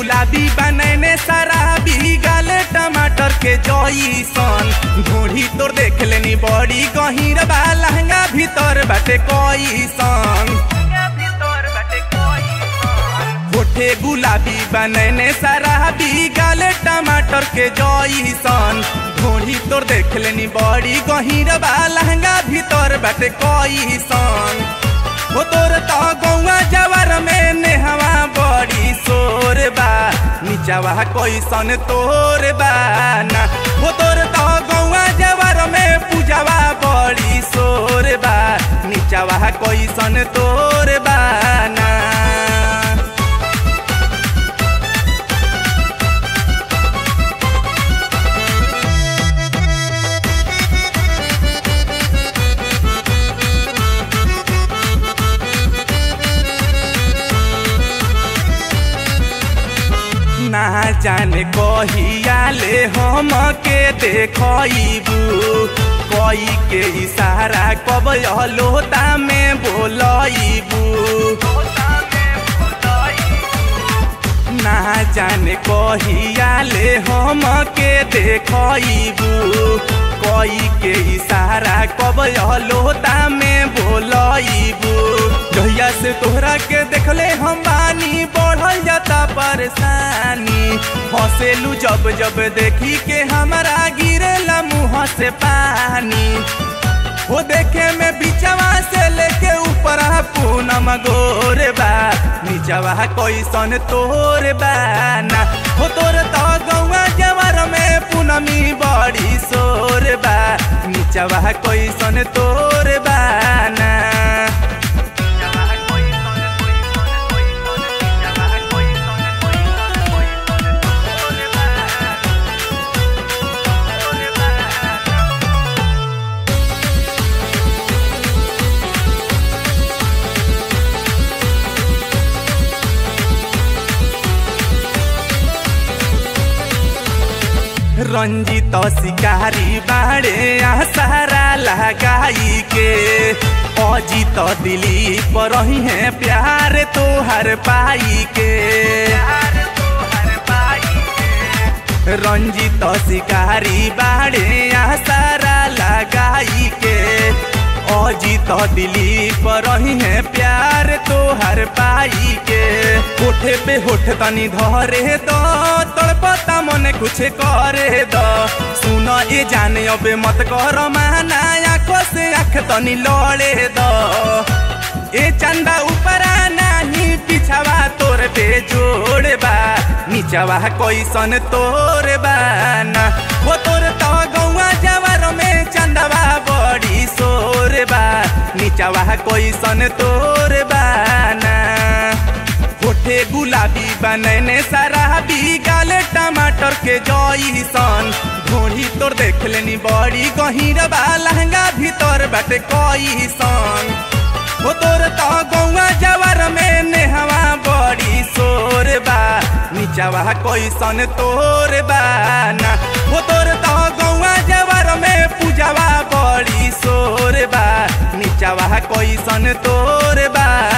गुलाबी बनैने शराबी गाले टमाटर के जईसन घोड़ी तोर देख लेनी बड़ी गहीर बा लहंगा भीतर बाटे कईसन होठे गुलाबी बनैने शराबी गाले टमाटर के जईसन घोड़ी तोर देख लेनी बड़ी गहीर बा लहंगा भीतर बाटे कईसन हो तोर तो गौवा जवर में नेहवा बड़ी सोर बा नीचावा कैसन तोर बा ना हो तोर तो गौवा जवर में पूजावा बड़ी सोर बा नीचावा कैसन तोर बा ना ना जाने कहिया ले हम के देखबू कई के इशारा कब लोता में बोलबू ना जाने कहिया ले हम के देखबू कई के इशारा कब लोता में बोलबू जहिया से तोहरा के देखले हम बानी बढ़ल जाता परेशानी हंसेलू जब जब देखी के हमारा गिरेला मुँह से पानी वो देखे में बिचवा से लेके ऊपर पूनम गोर बा नीचवा कैसन तोर बा ना हो तोर तो गौवा जवर में पूनमी बड़ी सोर बा नीचवा कैसन तोर बा ना रंजित शिकारी बाड़े आसारा लगाई के अजित दिलीप रही है प्यार तोहर पाई के रंजित शिकारी बाड़े आसारा लगाई के अजित दिलीप रही है प्यार तोहर पाई के होठे पे होठ तनी धरे दो तड़पता मन कुछ करे दो सुन ये जाने अबे मत कर माना आँखों से आँख तनी लड़े दो ए चंदा ऊपरा नहीं पिछवा तोर पे जोड़ बा नीचवा कैसन तोर बा ना वो तोर तो गौवा जवर में चंदवा बड़ी सोर बा नीचवा कैसन तोर बा ना होठे गुलाबी बनैने शराबी गाले टमाटर के जईसन घोड़ी तोर देख लेनी बड़ी गहीर बा लहंगा भीतर बाटे कईसन हो तोर तो गौवा जवर में नेहवा बड़ी सोर बा नीचवा कैसन तोर बा ना हो तोर तो गौवा जवर में पूजावा बड़ी सोर बा नीचवा कैसन तोर बा